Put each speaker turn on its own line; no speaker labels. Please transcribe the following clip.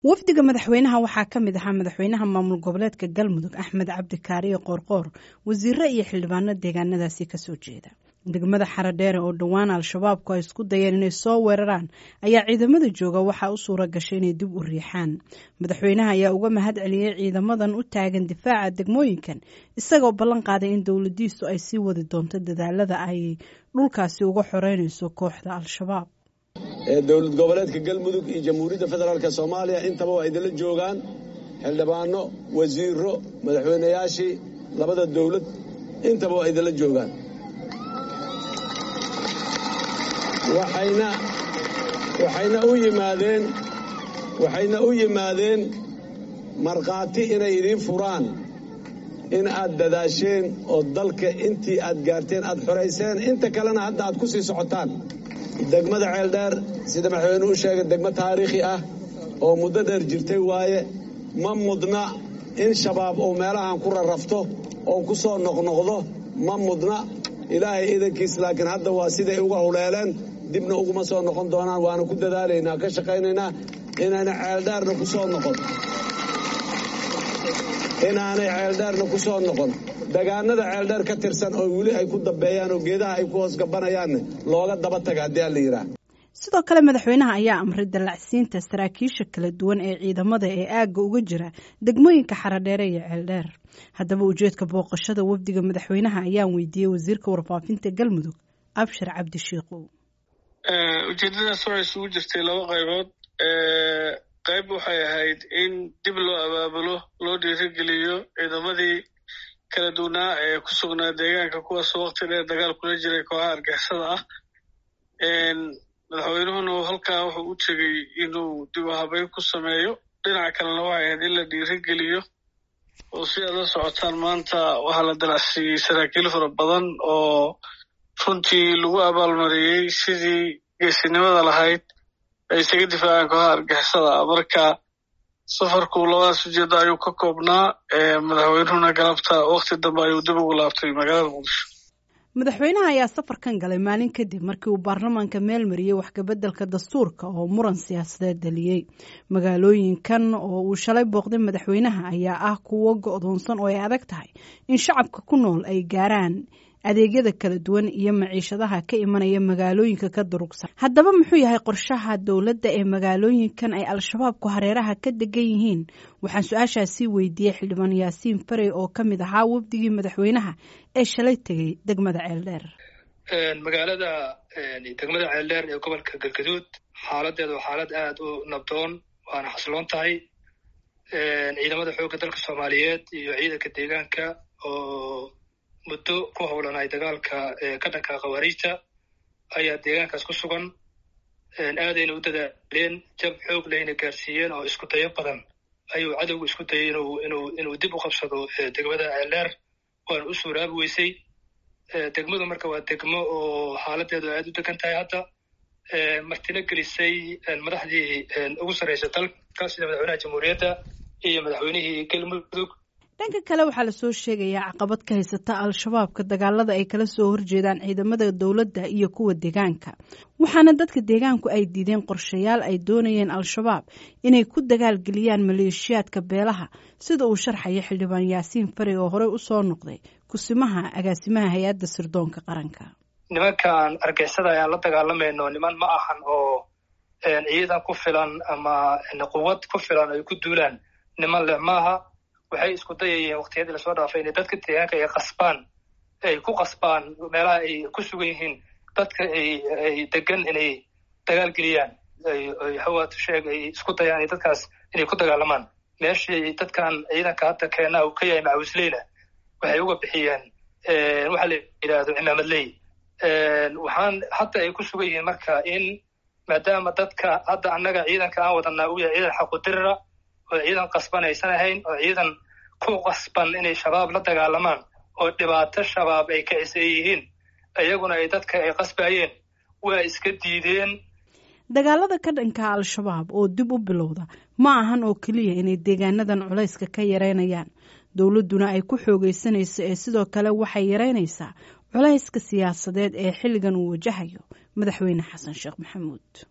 wafdiga madaxweynaha waxaa ka mid ahaa madaxweynaha maamul goboleedka galmudug axmed cabdi kaariye qoorqoor wasiiro iyo xildhibaano deegaanadaasi kasoo jeeda degmada xaradheere oo dhowaan al-shabaabku ay isku dayeen inay soo weeraraan ayaa ciidamada jooga waxaa u suura gashay inay dib u riixaan madaxweynaha ayaa uga mahad celiyey ciidamadan u taagan difaaca degmooyinkan isagoo ballan qaaday in dowladiisu ay sii wadi doonto dadaalada ay dhulkaasi uga xoreynayso kooxda al-shabaab
dowlad goboleedka galmudug iyo jamhuuriyadda federaalk soomaaliya intaba waa idinla joogaan xildhibaano wasiiro madaxweynayaashii labada dowlad intaba waa idinla joogaan waxayna u yimaadeen waxayna u yimaadeen markhaati inay idiin furaan in aad dadaasheen oo dalka intii aad gaarteen aad xorayseen inta kalena hadda aad ku sii socotaan degmada ceeldheer sida madaxweynuhu u sheegay degmo taariikhi ah oo muddo dheer jirtay waaye ma mudna in shabaab uu meelahan ku rarrafto oo ku soo noqnoqdo ma mudna ilaahay idankiis laakiin hadda waa siday uga huleeleen dibna uguma soo noqon doonaan waana ku dadaalaynaa ka shaqaynaynaa inaana ceeldheerna ku soo noqon inaanay ceeldheerna ku soo noqon dagaanada ceeldheer ka tirsan oo weli ay ku dambeeyaan oo geedaha ay ku hoos gabanayaanne looga daba taga haddii aan la yidhaah
sidoo kale madaxweynaha ayaa amray dallacsiinta saraakiisha kala duwan ee ciidamada ee aagga uga jira degmooyinka xaradheere iyo ceeldheer haddaba ujeedka booqashada wafdiga madaxweynaha ayaan weydiiyey wasiirka warfaafinta galmudug abshir cabdishiikow
ujeedadaas waxay isugu jirtay laba qaybood qayb waxay ahayd in dib loo abaabulo loo dhiirigeliyo ciidamadii kala duwanaa ee ku sugnaa deegaanka kuwaasoo wakti dheer dagaal kula jiray kooxaha argixisada ah madaxweynuhuna halkaa wuxuu u tegey inuu dib u habeyn ku sameeyo dhinaca kalena waxay ahayd in la dhiirigeliyo oo si aad la socotaan maanta waxaa la dalacsiiyey saraakiil fara badan oo runtii lagu abaalmariyey sidii geesinimada lahayd ay isaga difaaceen kooxaha argixisada marka safarku labadaas ujeedda ayuu ka koobnaa madaxweynuhuna galabta wakti dambe ayuu dib ugu laabtay magaalada muqdisho
madaxweynaha ayaa safarkan galay maalin kadib markii uu baarlamaanka meel mariyey waxkabeddelka dastuurka oo muran siyaasadeed dhaliyey magaalooyinkan oo uu shalay booqday madaxweynaha ayaa ah kuwo go'doonsan oo ay adag tahay in shacabka ku nool ay gaaraan adeegyada kala duwan iyo maciishadaha ka imanaya magaalooyinka ka durugsan haddaba muxuu yahay qorshaha dowladda ee magaalooyinkan ay al-shabaabku hareeraha ka degan yihiin waxaan su-aashaasii weydiiyey xildhibaan yaasiin farey oo ka mid ahaa wafdigii madaxweynaha ee shalay tegey degmada ceeldheer
magaalada degmada ceeldheer ee gobolka galgaduud xaaladeedu waa xaalad aad u nabdoon waana xasiloon tahay ciidamada xoogga dalka soomaaliyeed iyo ciidanka deegaanka oo muddo ku howlanay dagaalka ka dhanka khawaariijta ayaa deegaankaas ku sugan aadayna u dadaaleen jab xoog lehna gaarsiiyeen oo isku dayo badan ayuu cadowgu isku dayay inuu inuu inuu dib u qabsado degmada ceeldheer waana u suuraabi weysay degmadu marka waa degmo oo xaaladeedu aad u degan tahay hadda martina gelisay madaxdii ugu sarreysa dalka sida madaxweynaha jamhuuriyadda iyo madaxweynihii galmudug
dhanka kale waxaa lasoo sheegayaa caqabad ka haysata al-shabaabka dagaalada ay kala soo horjeedaan ciidamada dowladda iyo kuwa deegaanka waxaana dadka deegaanku ay diideen qorshayaal ay doonayeen al-shabaab inay ku dagaalgeliyaan maleeshiyaadka beelaha sida uu sharxaya xildhibaan yaasiin farey oo horey usoo noqday kusimaha agaasimaha hay-adda sirdoonka qaranka
nimankan argixisada ayaan la dagaalamayno niman ma ahan oo ciidan ku filan ama quwad ku filan ay ku duulaan niman leh maaha waxay isku dayayeen waktiyadii lasoo dhaafay inay dadka deegaanka ay qasbaan ay ku qasbaan meelaha ay ku sugan yihiin dadka ay degan inay dagaal geliyaan ay hawaad sheeg ay isku dayaan inay dadkaas inay ku dagaalamaan meeshii dadkan ciidanka hadda keena uu ka yahay macawisleyna waxay uga bixiyeen waxa la yidhaahdo cimaamadley waxaan hadda ay ku sugan yihiin marka in maadaama dadka hadda annaga ciidanka aan wadanaa uu yahay ciidan xaqudirira oo ciidan qasban aysan ahayn oo ciidan ku qasban inay shabaab la dagaalamaan oo dhibaato shabaab ay kacisay yihiin iyaguna ay dadka ay qasbayeen waa iska diideen
dagaalada ka dhanka al-shabaab oo dib u bilowda ma ahan oo keliya inay deegaanadan culayska ka yareynayaan dowladduna ay ku xoogaysanayso ee sidoo kale waxay yareynaysaa culayska siyaasadeed ee xilligan uu wajahayo madaxweyne xasan sheekh maxamuud